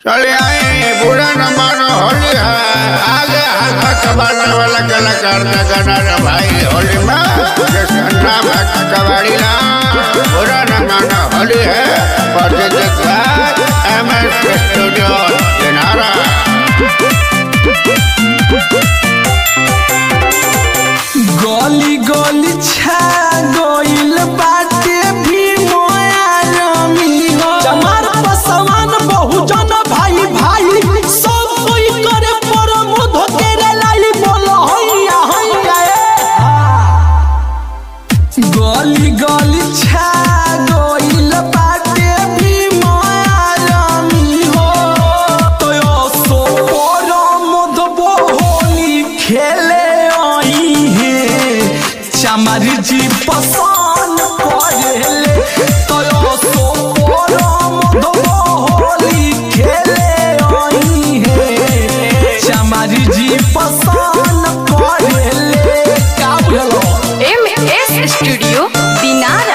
चले आए बुरा न मानो होली है आगे हाथ कबाड़ने वाला कलाकार का गाना रे भाई होली में जैसे नाम है कबाड़ी ना बुरा न मानो होली है प्रदेश एम एस स्टूडियो दिनारा गली गली छा गइल बाटे भी मोया रमी हो जमार पसवान बहुजन भाई भाई सब कोई करे पर मुध तेरे लाई बोलो हैया हैया ए। गली गली छा गइल बाटे भी मोया रमी हो तो यो सो पर मुध होली खेले आई है चमर जी पसंद करेले तो यो सो पर मुध होली खेले आई है चमर जी पसंद करेले का बुझलो एम एस स्टूडियो दिनारा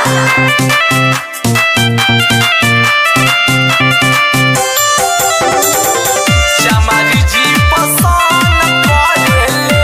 चमरी जी पसंद करेले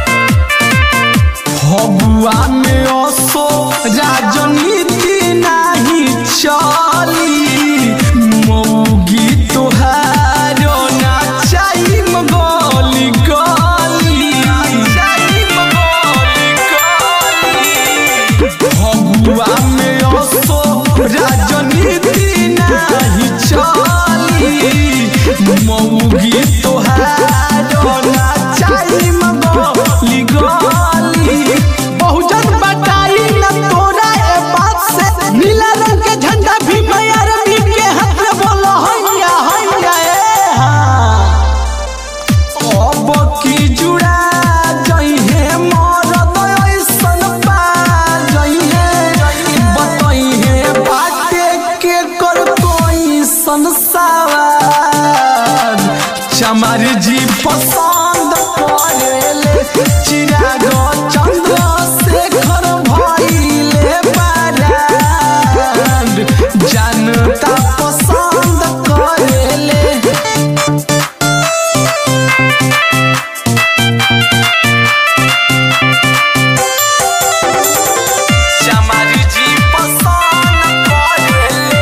फगुआ में असो राजनीति नाही चली मौगी तोहारो ना चाही गली गली चाही गली गली फगुआ में असो राजनीति नाही चली मौगी तोहारो ना चाही गली गली बहुजन बटाई न तोरा ए बात से नीला रंग के झंडा भी मैयर के हाथ में बोलो हैया हैया ए हाँ अब की जुड़ा जइहे मरद ऐसन पा जइहे बतइहे बाटे के कर कोई संसार चमर जी पसंद करेले चिराग चंद्र शेखर भइले बारान जनता पसंद करेले चमरी जी पसंद करेले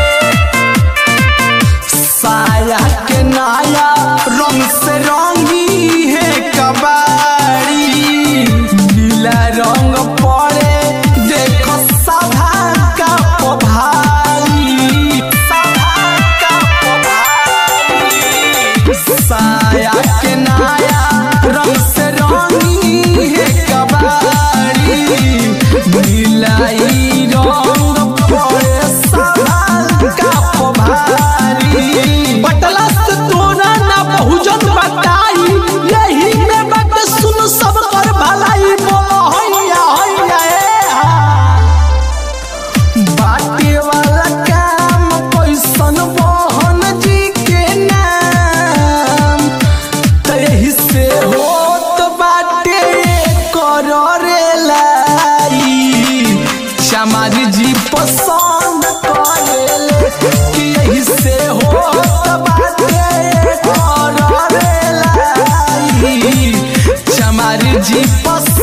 साया के नाया रंग से रंगी है कबाड़ी नीला रंग पड़े देखो सभा का पभारी सभा का पभारी साया के नाया रंग से रंगी है कबाड़ी नीलाई रंग पड़े सभा का पभारी बटला से तोरा ना बहुजन बताई यही में बात सुन सब कर भलाई बोलो हैया हैया ए हा बाटे वाला काम कैसन मोहन जी के नाम तही से होत बाटे कर रे लाई चमार जी पसंद करेले कि यही से होत बाटे कर रे लाई चमार जी पसंद